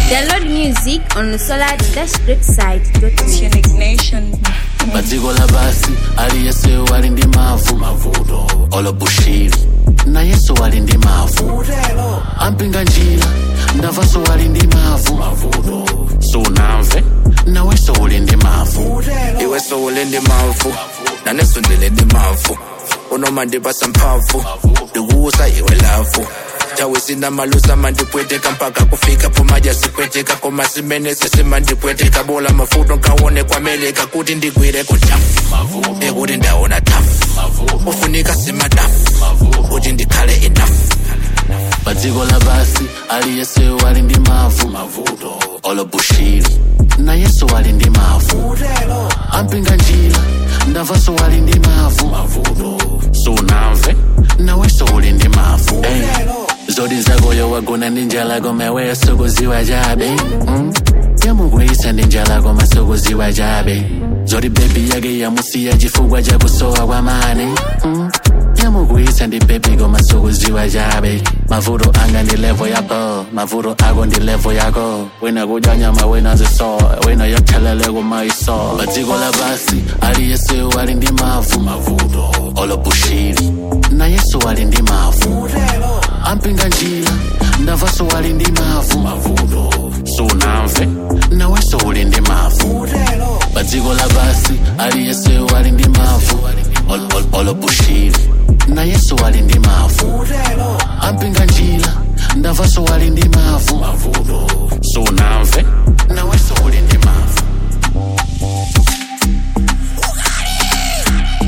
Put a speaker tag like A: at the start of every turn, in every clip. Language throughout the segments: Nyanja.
A: Download music on solar-greatside.net.
B: Unique Nation.
C: padziko lapasi aliyense wali ndi mavu mavuto olobushiri nayenso wali ndi mavu ampinga njira ndavaso wali ndi mavu mavuto sunamve nawenso uli ndi mavu
D: iwe sowule ndi mavu naneso ndile ndi mavu unoma ndipasa mphamvu ndikuwusa iwe lavu tawe sina malusa mandipweteka mpaka kufika pomaja sipweteka koma simene sesimandipweteka bola mafuto nkawone kwameleka kuti ndigwire kutafu ekuti ndaona tafu ufunika simadafu kuti ndikhale enough
C: padziko lapasi aliyense wali ndi mavu mavuto olobushiri nayenso wali ndi mavu ampinga njira ndavaso wali ndi mavu mavuto sunamve nawenso uli ndi mavu hey. zodi zakoyo wagona ndi njala koma weyo sukuziwa chabe mm? yamukwisa ndi njala koma sukuziwa chabe zodi bebi yake yamusiya chifukwa chakusowa kwa mane mm? yamukwisa ndi bebi koma sukuziwa chabe mavuto anga ndi levo yako mavuto ako ndi levo yako wina kudya nyama wina ziso wina yothelele kumaiso padziko lapasi aliyense wali ndi mavu mavuto olobushiri nayenso wali ndi mavu ampinga njira ndavaso wali ndi mavu mavuto sunamve nawenso uli ndi mavu padziko lapasi aliyense wali ndi mavu ol- ol- olobushiri nayenso wali ndi mavu ampinga njira ndavaso wali ndi mavu mavuto sunamve nawenso uli ndi mavu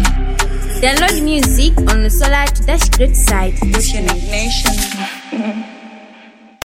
A: Download music on solar-greatside.net.
B: Unique Nation.